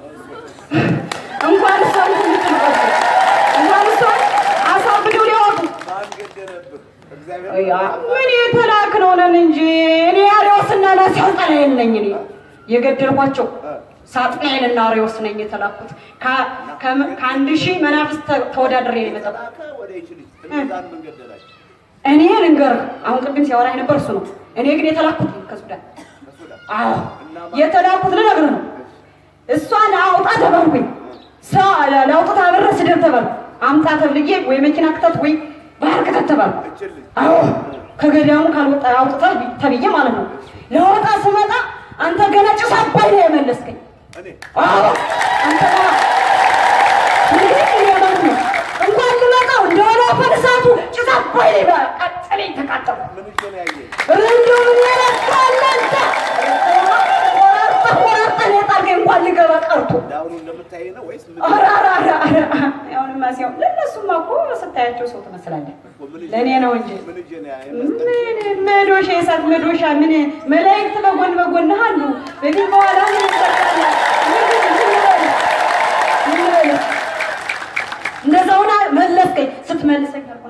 እንኳን እሷን ትልቅ እንኳን እሷን አሳብደው ሊያወጡ ማን ገደለብህ እግዚአብሔር ያ ምን የተላክ ነው ነን እንጂ እኔ አሪዎስና ላሲያውጣና የለኝ እኔ የገደልኳቸው ሳጥናኤልና አሪዎስ ነኝ የተላኩት ከ- ከ- ከአንድ ሺህ መናፍስት ተ- ተወዳድሬ ነው የመጣሁት። ላከ ወደ ይች ልጅ እነዛን ምን ገደላቸው እኔ ልንገርህ፣ አሁን ቅድም ሲያወራኝ ነበር እሱ ነው። እኔ ግን የተላኩት ከሱዳን ከሱዳን አዎ የተላኩት ልነግርህ ነው። እሷን አውጣ ተባልኩኝ። ሰው ለአውጥታ ብር ስደር ተባልኩ። አምጣ ተብልዬ ወይ መኪና ክተት ወይ ባህር ክተት ተባልኩ። እችን ልጅ አዎ ከገዳሙ ካልወጣ አውጥታ ተብዬ ማለት ነው። ለወጣ ስመጣ አንተ ገና ጭስ አባይ ነው የመለስከኝ። እኔ አዎ አንተ ጋር እንግዲህ እኔ ማለት ነው እንኳን ልመጣው እንደሆነ ፈርሳቱ ጭስ አባይ ላይ ቀጠለኝ ተቃጠሉ። ምን እጄ ነው ያየህ እንደው ምን ያረካል አንተ ቆራርጠህ ቆራርጠህ ነው የጣልከኝ እንኳን ልገባ ቀርቶ ዳውኑ እንደምታይ ነው ወይስ ምን ኧረ ኧረ ኧረ ኧረ አሁንማ ሲሆን ለእነሱማ እኮ ስታያቸው ሰው ትመስላለህ ምን እጄ- ለእኔ ነው እንጂ ምን እጄ ነው ያየህ ምን መዶሻ የእሳት መዶሻ ምን መላእክት በጎን በጎን አሉ። በፊት በኋላ ምን ይሰራል? ምን ምን ይላል? ምን ይላል? እንደዛውና መለስከኝ። ስትመልሰኝ አልኩና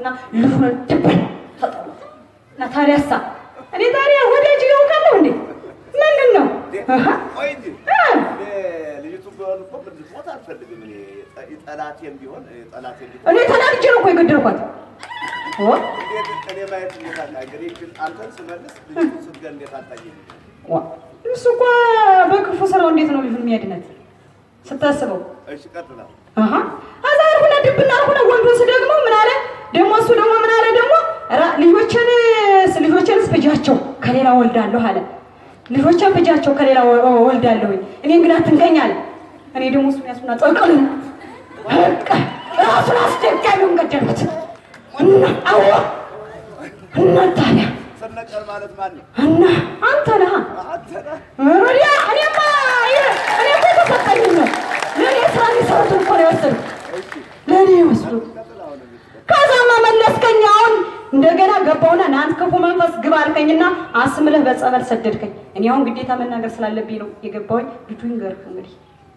አልኩና ልፍረን ድብን ተጠሉት እና ታዲያሳ እኔ ታዲያ ወዳጅ ያውቃለሁ እንዴ ምንድን ነው አሃ። ቆይ እንጂ እ፣ እኔ ልጅቱ ቢሆን እኮ እንድትሞት አልፈልግም። እኔ ጠ- ጠላቴም ቢሆን እ፣ ጠላቴም ቢሆን እኔ ተናድጄ ነው እኮ የገደልኳት ኦ እንዴት እኔ ማየት እንዴት አጣ እንግዲህ ግን አንተን ስመልስ ልጅቱን ስትገል እንዴት አጣየኝ? ዋ፣ እሱ እኮ በክፉ ስራው እንዴት ነው ልጁን የሚያድነት ስታስበው እሺ ቀጥላ አሃ አዛ አልኩና ድብና አልኩና ወንዱን ስደግመው ምን አለ ደግሞ እሱ ደግሞ ምን አለ ደግሞ ኧረ ልጆችን ልጆችንስ ፍጃቸው ከሌላ ወልዳለሁ አለ ልጆችን ፍጃቸው ከሌላ ወ- ወልዳለሁ እኔን ግን አትንከኝ አለ እኔ ደግሞ እሱን ያሱና ጠቅል በቃ ራሱን አስደጋሚውን ገደልኩት እና አዎ እና ታዲያ ስነቀል ማለት ማን ነው? እና አንተ ነህ አንተ ነህ። ወዲያ እኔማ ይ- እኔ እኮ የተሰጠኝ ነው ለእኔ ስራ የሚሰሩትን እኮ ነው የወሰዱት እሺ ለእኔ ይወስዱ ቀጥላ አሁን እንግዲህ ከዛማ መለስከኝ። አሁን እንደገና ገባውና ናንት ክፉ መንፈስ ግባ አልከኝና አስምለህ በጸበል ሰደድከኝ። እኔ አሁን ግዴታ መናገር ስላለብኝ ነው የገባሁኝ። ልጁ ይንገርህ እንግዲህ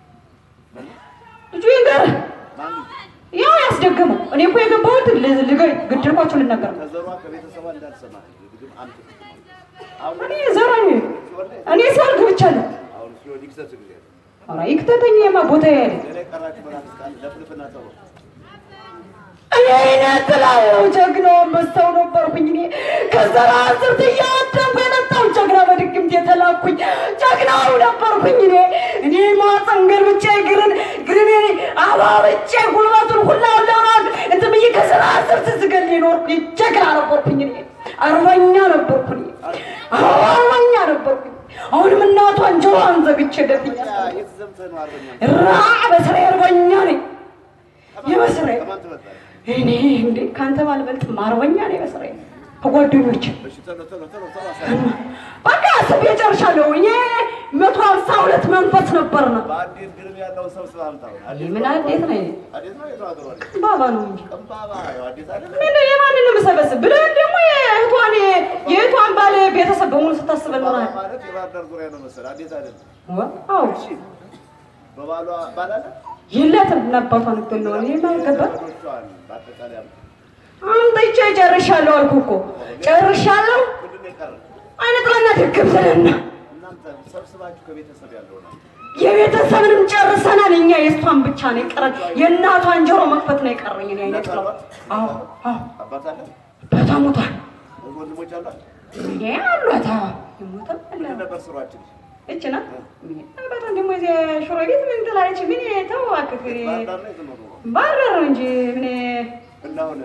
ልጁ ይንገርህ። ማን ያው ያስደገመው እኔ እኮ የገባሁት ል- ልገ- ግድልኳቸው ልናገር ነው። ከዘሯ ከቤተሰቧ እንዳልሰማ ግድም አንተ አሁን እኔ ዘራ እኔ ሲወልድ ብቻለሁ። አሁን ሲሆን ይክሰስ ጊዜ ኧረ ይክተተኝ የማ ቦታ ያለ ሌላ የቀራችሁ መናፍስት ካለ ለፍልፍና ተው እኔ ነጥላው ጀግናው አንበሳው ነበርኩኝ። እኔ ከዘራ ስርት እያወደንኩ የመጣው ጀግና በድግምት የተላኩኝ ጀግናው ነበርኩኝ። እኔ እኔ ማፀንገር ብቻ እግርን እግርን አባብጬ ጉልበቱን ሁላ ለሆናል እንትን ብዬ ከዘራ ስርት ስገል የኖርኩኝ ጀግና ነበርኩኝ። እኔ አርበኛ ነበርኩኝ። አዎ አርበኛ ነበርኩኝ። አሁንም እናቷን ጆሮዋን ዘግቼ ደፍኛል። የት ዘምተህ ነው አርበኛ? ራ በስራዬ አርበኛ ነኝ። የመስራዬ ከማን ትበልጣለህ? እኔ እንዴ ካንተ ባልበልጥም አርበኛ ነኝ በስራዬ ከጓደኞች እሺ ቶሎ ቶሎ ቶሎ ቶሎ አሳየኝ። በቃ አስቤ ጨርሻለሁ። እኔ መቶ ሀምሳ ሁለት መንፈስ ነበር ነው በአዴት ግርም ያለውን ሰብስብ አምጣው። አዴት ምን አዴት ነው ይሄ? አዴት ነው የቱ ሀገሯ ነች? ባባ ነው እንጂ ቀምባባ ያው አዴት አይደለ? ምን የማንን ነው የምሰበስብ ብለህ ደግሞ የእህቷን የእህቷን ባል ቤተሰብ በሙሉ ስታስበል ቀምባባ ነው ማለት የባህር ዳር ዙሪያ ነው መሰለህ። አዴት አይደለም። አዎ እሺ በባሏ ባል አለ? የለትም እናባቷን እኮ ነው እኔ ማይገባ ዘመዶቿን በአጠቃላይ አምጣ። አምጥቼ ጨርሻለሁ አልኩህ እኮ ጨርሻለሁ ምንድን ነው የቀረ? አይነጥላና ድግም ስለና እናንተ ሰብስባችሁ ከቤተሰብ ያለው ነው። የቤተሰብንም ጨርሰናል። እኛ የእሷን ብቻ ነው የቀረን። የእናቷን ጆሮ መክፈት ነው የቀረኝ። እኔ አይነት ነው። አዎ አዎ፣ አባት አለ? አባቷ ሞቷል። ወንድሞች አሏት? እኔ አሏት። አዎ የሞተ አለ። ምንድን ነበር ስሯችን? እች ናት። በጣም ደግሞ እዚህ ሽሮ ቤት ምን ትላለች? ምን ተው እባክህ፣ ባህር ዳር ነው የተኖሩ ነው። ባህር ዳር ነው እንጂ ምን እና አሁን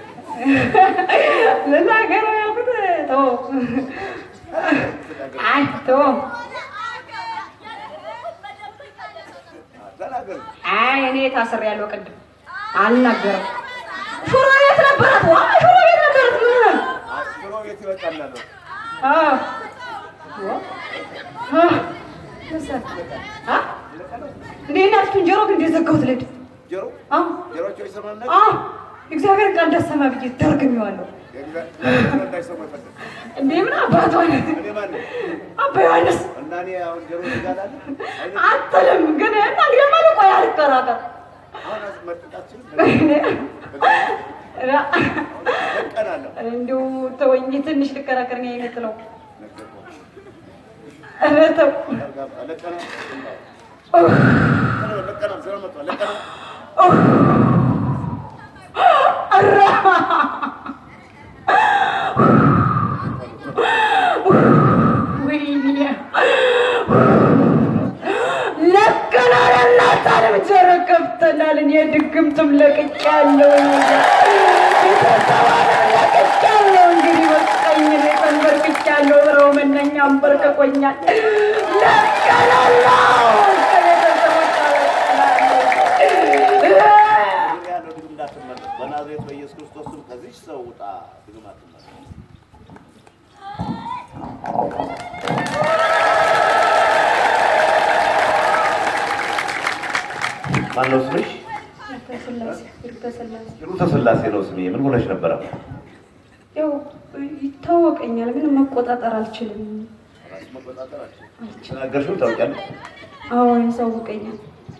ልናገር ነው ያልኩት። ተው አይ ተው ተናገር። አይ እኔ ታስሬያለሁ። ቅድም አልናገርም። ሽሮ ቤት ነበራት። ዋ ሽሮ ቤት ነበራት። ምን ነው? ሽሮ ቤት ይበቃል አለው። አዎ አ መሰል አ እንዴ እናትቱን ጆሮ ግን እንዴት ዘጋሁት ልድ ጆሮ አዎ ጆሮቸው ይሰማል ነገር አዎ እግዚአብሔር ቃል እንዳሰማ ብዬ ደርግሜዋለሁ። የእግዚአብሔር እንዳይሰሙ ይፈልግ እንዴ ምን አባቷ ነህ? እኔ ማን ነኝ? አባ ዮሐንስ እና እኔ አሁን ጆሮ ይጋላል አትልም ግን እና እንግዲህ ማለት ቆይ አልከራከር አሁን መጠጣችን ራ- ለቀናለሁ እንዲሁ ተወኝ ትንሽ ልከራከር ነው የምትለው ኧረ ተው ለቀና ኡፍ፣ ለቀና ዘሮ መጣ ለቀና ኡፍ። ኧረ ወይኔ ለቀናል እናታንም ጆሮ ከፍተናል። እኔ ድግምትም ለቅቄያለሁ፣ ቤተሰባንም ለቅቄያለሁ። እንግዲህ በቃኝ፣ እኔ ተንበርክኬያለሁ። ብለው መነኛ አንበርክኮኛል። ለቀናል ከቤተሰቦች ለቀናለሁ። ያለው ድግም እንዳትመለስ በናዝሬት በኢየሱስ ክርስቶስ ስም ከዚች ሰው ውጣ ድግም አትመለስ ማነው ስምሽ? ስላሴ ስላሴ ሂሩተ ስላሴ ነው ስሜ። ምን ሆነሽ ነበረ? ያው ይታወቀኛል፣ ግን መቆጣጠር አልችልም። ራስ መቆጣጠር አልችልም ተናገርሽው ታውቂያለሽ? አዎ ያሳውቀኛል።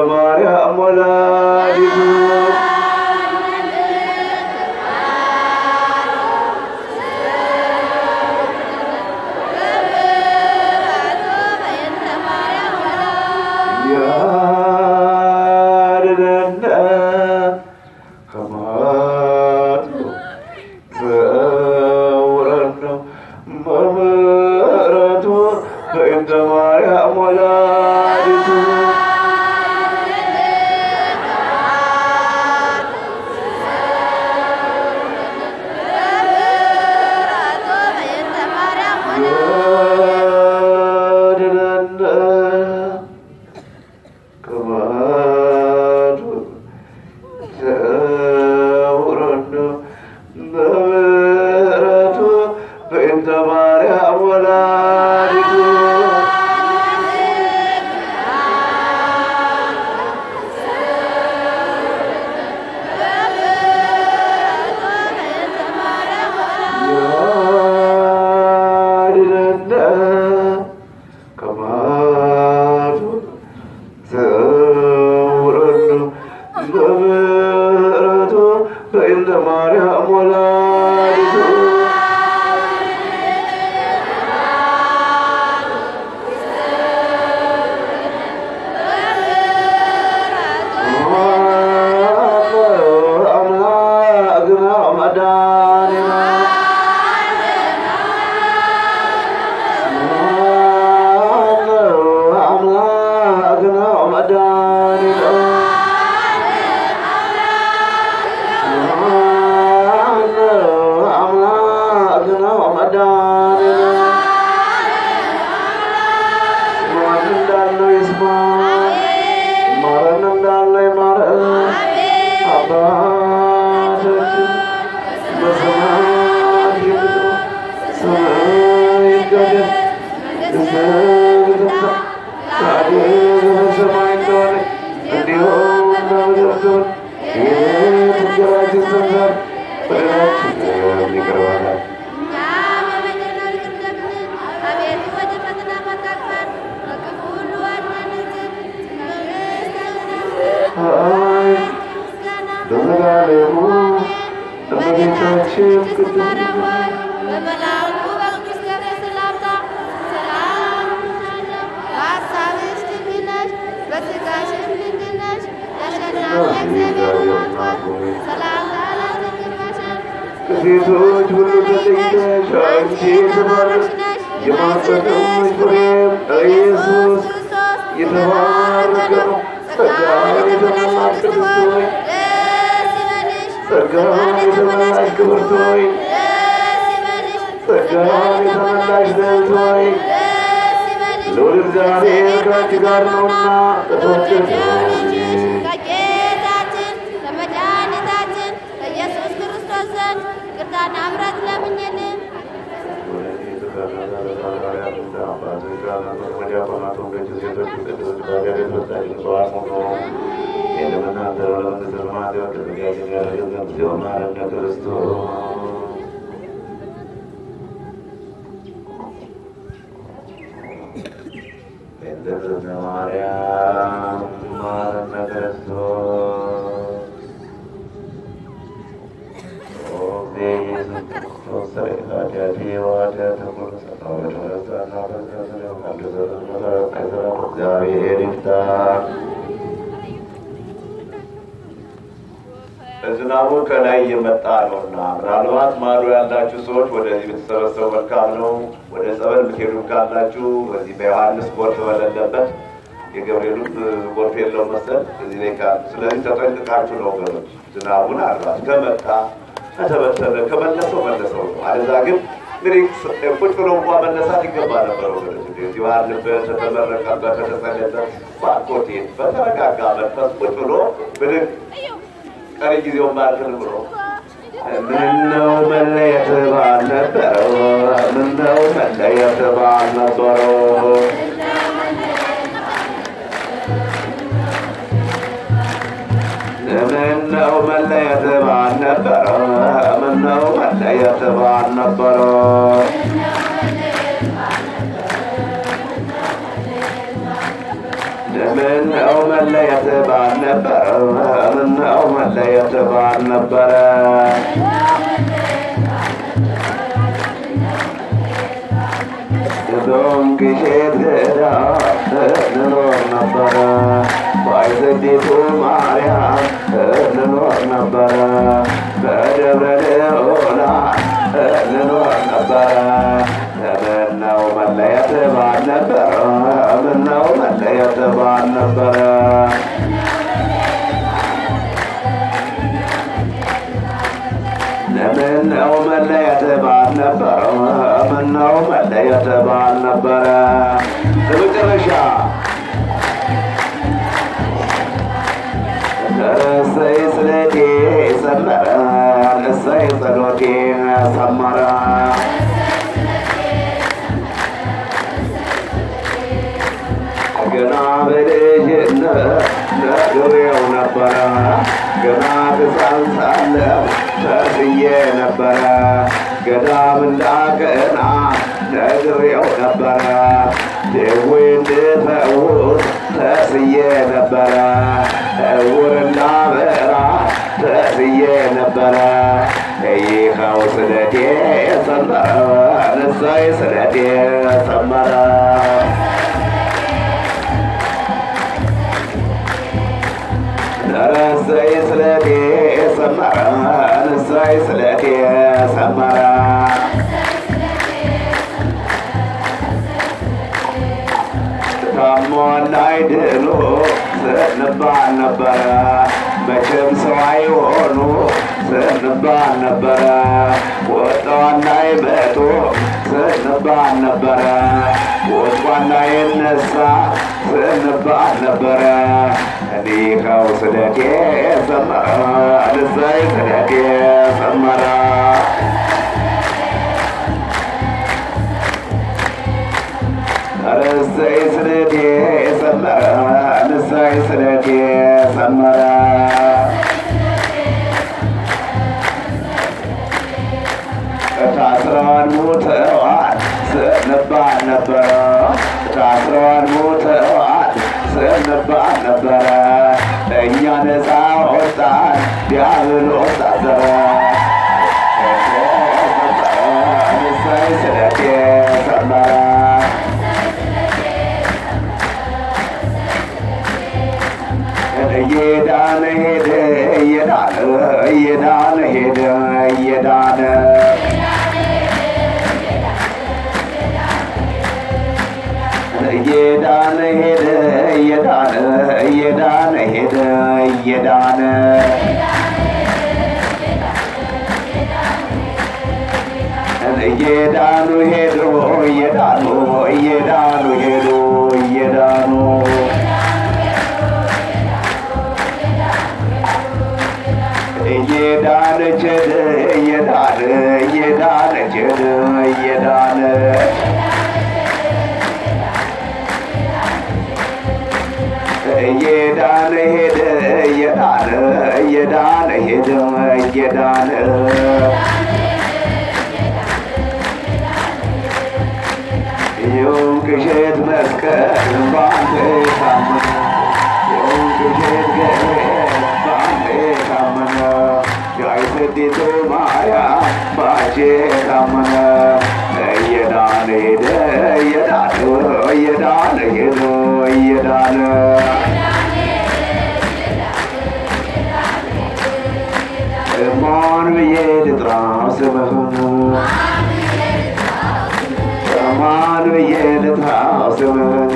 ማርያም ወላዲቱ ያድነነ ከማቱ ዘውረነ መምረቱ በእንተ ማርያም ወላዲቱ ያድነነ ከማቱ ዘውረነ መምረቱ በእንተ ማርያም ወላዲቱ ያድነነ ከማቱ ዘውረነ በምሕረቱ በእንተ ማርያም ወላዲቱ አምላክና መድኃኒና አምላክና መድኃኒና አምላክና መድኃኒና ማን እንዳለው ይስማ ማረን እንዳለው ይማረን አባታችን በሰማያት የምትኖር ስምህ ይቀደስ መንግሥትህ ትምጣ ፈቃድህ በሰማይ እንደሆነች እንዲሁም በምድር ትሁን የዕለት እንጀራችንን ስጠን ዛሬ በደላችንን ይቅር በለን ኃይል በዘላለሙ እመቤታችን ቅድስት በመልአኩ በቅዱስ ገብርኤል ሰላምታ ሰላም እልሻለሁ። በሐሳብሽ ድንግል ነሽ፣ በሥጋሽም ድንግል ነሽ። የአሸናፊ እግዚአብሔር እናት ሆይ ሰላምታ ላንቺ ይገባሻል። ከሴቶች ሁሉ ተለይተሽ አንቺ የተባረክሽ የማኅፀንሽ ፍሬም ኢየሱስ የተባረከ ነው። ጸጋን የተመላሽ ቅድስት ሆይ ደስ ይበልሽ፣ ጸጋን የተመላሽ ክብርት ሆይ ደስ ይበልሽ፣ ጸጋን የተመላሽ ልዕልት ሆይ ደስ ይበልሽ። ልዑል እግዚአብሔር ከአንቺ ጋር ነውና ከተወደደው ልጅሽ ከጌታችን ከመድኃኒታችን ከኢየሱስ ክርስቶስ ዘንድ ይቅርታና ምሕረት ለምኝልን። ማርያም ማረነ ክርስቶስ እግዚአብሔር ይፍታ። ዝናቡ ከላይ እየመጣ ነውና ምናልባት ማዶ ያላችሁ ሰዎች ወደዚህ ብትሰበሰቡ መልካም ነው። ወደ ጸበል ብትሄዱ ካላችሁ በዚህ በዮሐንስ ጎርፍ በሌለበት የገብርኤሉም ጎርፍ የለው መሰል እዚህ ላይ ካሉ ስለዚህ ተጠንቅቃችሁ ነው ወገኖች። ዝናቡን አልባት ከመጣ ከተበተነ ከመለሰው መለሰው ነው። አለዛ ግን እንግዲህ ቁጭ ብሎ እንኳ መነሳት ይገባ ነበር ወገኖች። እንደዚህ ባለበት ተተመረቀበት ከተጸለበት ባኮቴ በተረጋጋ መንፈስ ቁጭ ብሎ ብድግ ቀሪ ጊዜውን ባልክን ብሎ ምነው መለየት ባልነበረው ምነው መለየት ባልነበረው ምነው መለየት ባልነበረው ምነው መለየት ባልነበረው ምነው መለየት ባልነበረ ምነው መለየት ባልነበረ ዶም ግሼት ገዳ እንኖር ነበረ ባይዘዲቱ ማርያም እንኖር ነበረ በደብረ ልዑላ እንኖር ነበረ ምነው መለየት ባልነበረ ምነው መለየት ባልነበረ ምነው መለየት ባልነበረ ምነው መለየት ባልነበረ ለመጨረሻ እሰይ ስለቴ ሰመረ እሰይ ጸሎቴ ሰመረ ገና በልጅነት ነግሬው ነበረ ገና ሕፃን ሳለሁ ተስዬ ነበረ ገዳም እንዳቀና ነግሬው ነበረ ደዌ እንድፈውስ ተስዬ ነበረ እውር እንዳበራ ተስዬ ነበረ ይኸው ስለቴ ሰመረ እሰይ ስለቴ ሰመረ እሰይ ስለቴ ሰመረ እሰይ ስለቴ ሰመረ ታሞ እንዳይድኑ ስንባል ነበረ መቼም ሰው አይሆኑ ስንባል ነበረ ወጣው እንዳይመጡ ስንባል ነበረ ወጥቷ እንዳይነሳ ስንባል ነበረ እኒኸው ስለቴ ሰመረ እሰይ ስለቴ ሰመረ እሰይ ስለቴ ሰመረ እሰይ ስለቴ ሰመረ ታስረዋል ሞተዋል ስንባል ነበረ ታስረዋል ሞተዋል ስንባል ነበረ እኛ ነፃ ወጣን ዲያብሎስ ታሰረ እሰይ ስለቴ ሰመረ እየዳነ ሄደ እየዳነ እየዳነ ሄደ እየዳነ እየዳነ ሄደ እየዳነ እየዳነ ሄደ እየዳነ እየዳኑ ሄዱ እየዳኑ እየዳኑ ሄዱ እየዳኑ እየዳነች ሄደ እየዳነ እየዳነች ሄደ እየዳነ እየዳነ ሄደ እየዳነ እየዳነ ሄደ እየዳነ ይሁን ቅዠት መስቀል ባንተ ታመነ ይሁን ቅዠት ገብርኤል ባንተ ታመነ ጋይሰዲቱ ማርያም ባንቺ ታመነ እየዳነ ሄደ እየዳነ እየዳነ ሄደ እየዳነ ማን ብዬ ልጥራው ስምህን ማን ብዬ ልጥራው ስምህን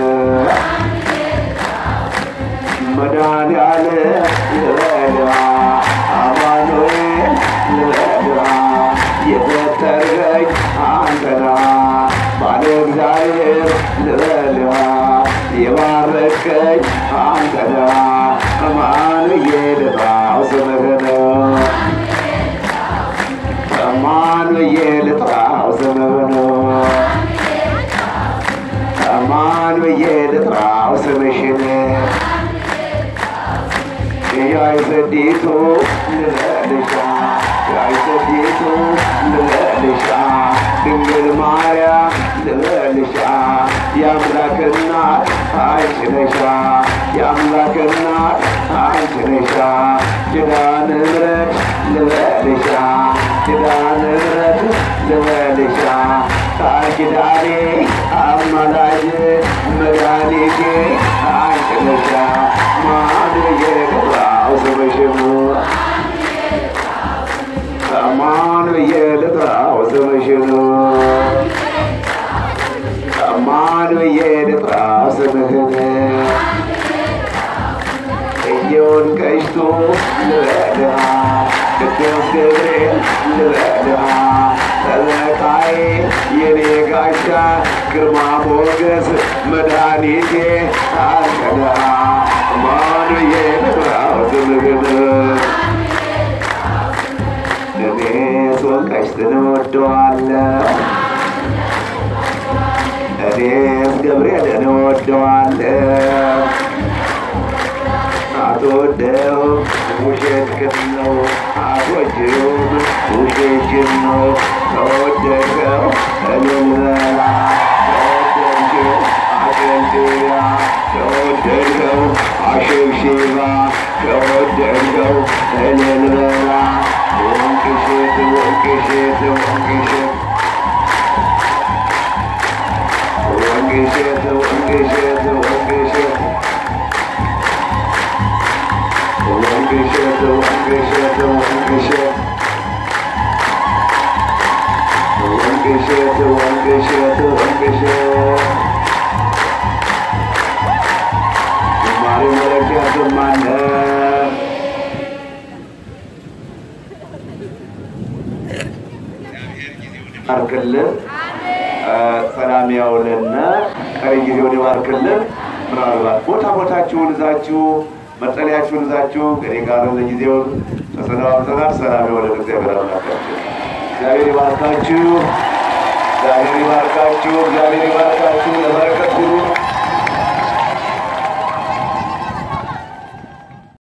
መድኃኒዓለም ልበልህ አማኑኤል ልበልህ የፈጠርከኝ አንተና ባለ እግዚአብሔር ልበልህ የባረከኝ አንተና ማን ብዬ ልጥራው ስምህን ማን ብዬ ልጥራው ስምህን ማን ብዬ ልጥራው ስምሽን ያይሰዲቱ ልበልሻ ያይሰዲቱ ልበልሻ ድንግል ማርያም ልበልሻ የአምላክ እናት አንቺ ነሻ የአምላክ እናት አንቺ ነሻ ኪዳነ ምሕረት ልበልሻ ኪዳነ ምሕረት ልበልሻ ቃል ኪዳኔ አማላጅ መድኃኒቴ አንቺ ነሻ ማን የገባው ስምሽን ማን የልጥራው ስምሽን ማን የልጥራው ስምህን እየውን ቀሽቶ ልበልሃ ቅዱስ ገብርኤል ልበልሃ ጠበቃዬ የኔ ጋሻ ግርማ ሞገስ መድኃኒቴ አንተነሃ ማን የልጥራው ስምህን እኔ ሶን ቀሽትን እወደዋለሁ እኔስ ገብርኤልን እወደዋለሁ አትወደውም ውሸትህን ነው አትወጂውም ውሸትሽን ነው ከወደድከው እልል በላ ከወደድሽው አጨብጭባ ከወደድከው አሸብሽባ ከወደድከው እልል በላ ወንቅሽት ወንቅሽት ወንቅሽት ወንቅሽት ወንቅሽት ወንቅሽት ወንቅሽት ወንቅሽት ወንቅሽት ወንቅሽት ወንቅሽት ወንቅሽት ዝማሬ መለኪያ ዝማነ አርክልን ሰላም ያውልና ቀሪ ጊዜውን ይባርክልን። ምናልባት ቦታ ቦታችሁን ይዛችሁ መጠለያችሁን ይዛችሁ ከኔ ጋር ለጊዜውን ተሰናብተናል። ሰላም የሆነ እግዚአብሔር አምላካችሁ እግዚአብሔር ይባርካችሁ። እግዚአብሔር ይባርካችሁ። እግዚአብሔር ይባርካችሁ። ለበረከት ሁሉ